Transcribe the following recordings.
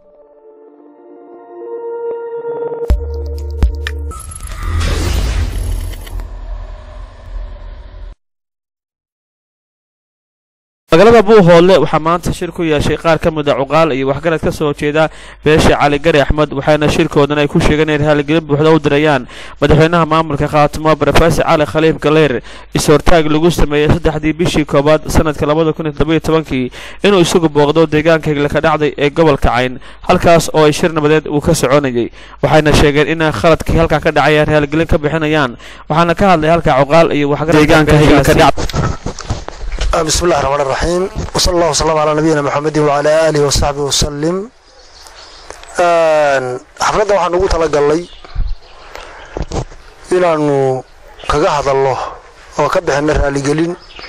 magaalada buuhoodle waxaa maanta shir ku yeeshay qaar ka mid a cuqaal iyo waxgarad ka soo jeeda beesha cali gari axmed waxaana shirkoodan ay ku sheegeen inay raaligelin buuxda u dirayaan madaxweynaha maamulka khaatimo brofesor cali khaliif galeyr is-hortaag lagu sameeyey saddexdii bishii koowaad sanadka labada kun iyo toddobiyo tobankii inuu isagu booqdo deegaanka higlaka dhacday ee gobolka cayn halkaas oo ay shir nabadeed uu ka soconayay waxayna sheegeen in khaladkii halkaa ka dhacay ay raaligelin ka bixinayaan waxaana ka hadlay halka cuqaal iyo waxgarad بسم الله الرحمن الرحيم وصلى الله وسلم على نبينا محمد وعلى آله وصحبه وسلم xafladda waxaan ugu talagalnay inaanu kaga hadalno oo ka bixinno raaligelin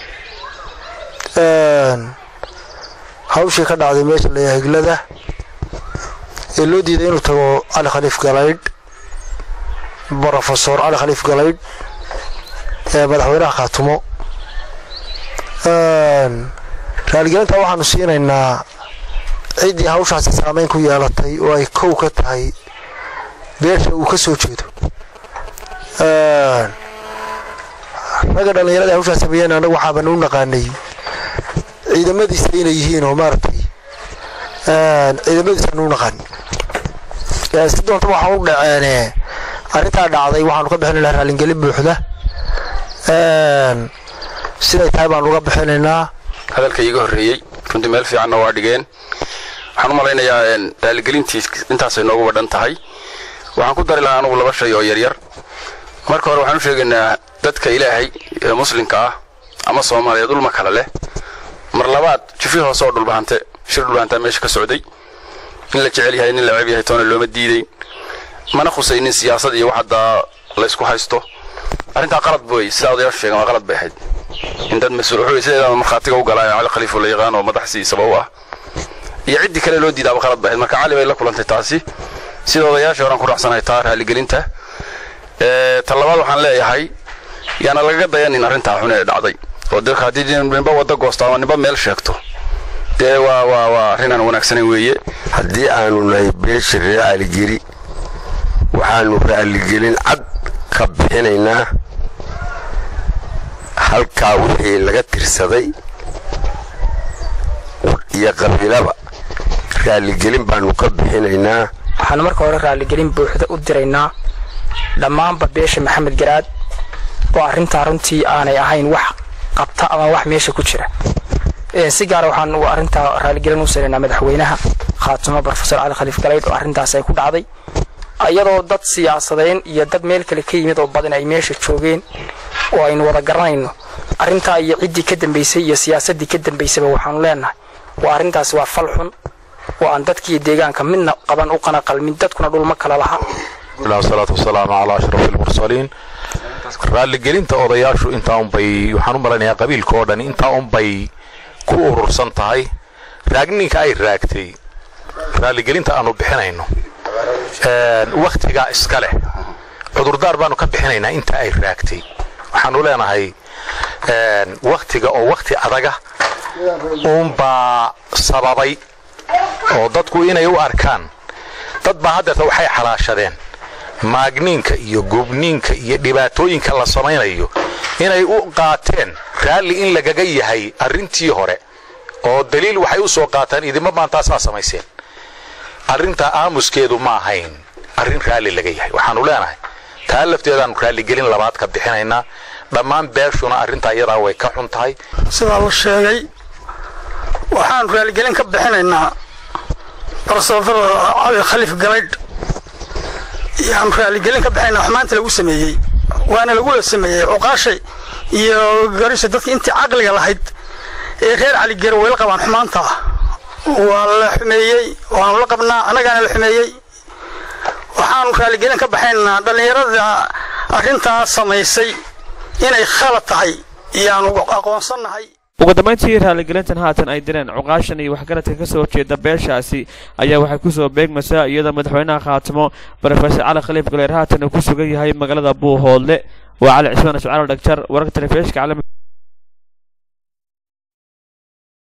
hawshii ka dhacday meesha layaa higlada ee loo diiday inuu tago cali khaliif galaydh brofesor cali khaliif galaydh ee madaxweynaha khaatumo raaligelinta waxaanu siinaynaa ciddii hawshaasi saameyn ku yeelatay oo ay kow ka tahay beesha uu ka soo jeedo ragga dhallinyarada hawshaas sameeyeen anagu waxaaban u naqaanay ciidamadiisa inay yihiin oo maaragtay ciidamadiisaan u naqaan si doonta waxaa u dhaceene arrintaa dhacday waxaanu ka bixin lahaa raalingelin buuxda siday tahay baan uga bixinaynaa hadalka iiga horreeyey runtii meel fiicanna waa dhigeen waxaan u malaynayaa raaligelintii intaasay noogu wadhan tahay waxaan ku dari lahaa anugu laba shay oo yaryar marka hore waxaan u sheegaynaa dadka ilaahay ee muslimka ah ama soomaaliya dulma kale leh mar labaad jifi hoose oo dhulbahante shir dhulbahantaa meesha ka socday in la jecel yahay nin la ceeb yahay toona looma diidayn mana khusaynin siyaasad iyo wax haddaa laysku haysto arrintaa qalad boy sidaa odayaashu sheegen waa qalad bay ahayd in dad mas-uul wuxuu sideedaaba markhaatiga u galaayo cali khaliifo la yaqaan oo madaxsiisaba u ah iyo ciddii kale loo diidaaba qalad bay ahayd marka cali bay la kulantay taasi sida odayaashii horaan ku raacsanahay taa raaligelinta ta labaad waxaan leeyahay yaana lagaga dayanin arrintaa xun ee dhacday oo dadka haddii ninba wadda goosto ama ninba meel sheegto dee waa waa waa arrin aan wanaagsanayn weeye haddii aanu nahay beesha reer caligeri waxaanu raaligelin cad ka bixinaynaa halkaa wixii laga tirsaday iyo qabiilaba raaligelin baanu ka bixinaynaa waxaanu marka hore raaligelin buuxda u diraynaa dhammaanba beesha maxamed garaad oo arrintaa runtii aanay ahayn wax qabta ama wax meesha ku jira si gaara waxaanu arrintaa raaligelin u siraynaa madaxweynaha khaatimo brofesor cali khaliif galaydh oo arrintaas ay ku dhacday iyadoo dad siyaasadeyn iyo dad meel kale ka yimid oo badan ay meesha joogeen oo aynu wada garanayno arrintaa iyo ciddii ka dambaysay iyo siyaasaddii ka dambaysaba waxaanu leenahay waa arrintaasi waa fal xun oo aan dadkiiyo deegaanka midna qaban u qana qalmin dadkuna dhulma kala laha salaatu wasalaamu calaa ashrafi almursaliin raaligelinta odayaashu intaa unbay waxaan u malaynayaa qabiilka oo dhan intaa unbay ku urursan tahay raagninka ay raagtay raaligelinta aanu bixinayno wakhtigaa iska leh cudurdaar baanu ka bixinaynaa inta ay raagtay waxaanu leenahay wakhtiga oo wakhti adaga uunbaa sababay oo dadku inay u arkaan dad baa haddeerta waxay xalaashadeen maagniinka iyo gubniinka iyo dhibaatooyinka la samaynayo inay u qaateen raalli in lagaga yahay arrintii hore oo daliil waxay u soo qaataan idinma maantaasaa samayseen arrintaa aamuskeedu ma ahayn arrin raalli laga yahay waxaanu leenahay taa lafteedaanu raalligelin labaad ka bixinaynaa dhammaan beeshuna arrintaa iyadaa way ka xun tahay sidaa la sheegay waxaanu raaligelin ka bixinaynaa barsoofada cali khaliif galaydh yaanu raaligelin ka bixinaynaa wax maanta lagu sameeyey waana lagula sameeyey cuqaashay iyo garisha dadka intii caqliga lahayd ee reer caligero way la qabaan xumaanta waa la xumeeyey waanu la qabnaa annagaana la xumeeyey waxaanu raaligelin ka baxaynaa dhallinyarada arrintaa samaysay inay khalad tahay iyaanu aqoonsannahay ugu dambayntii raaligelintan haatan ay direen cuqaashan iyo waxgaradka ka soo jeeda beeshaasi ayaa waxay kusoo beegmaysaa iyadoo madaxweynaha khaatimo brofesor cali khaliif galeer haatan uu ku sugan yahay magaalada buuhoodle waa cali cismaan iscaalo dhagjar wararka telefishka caalamiga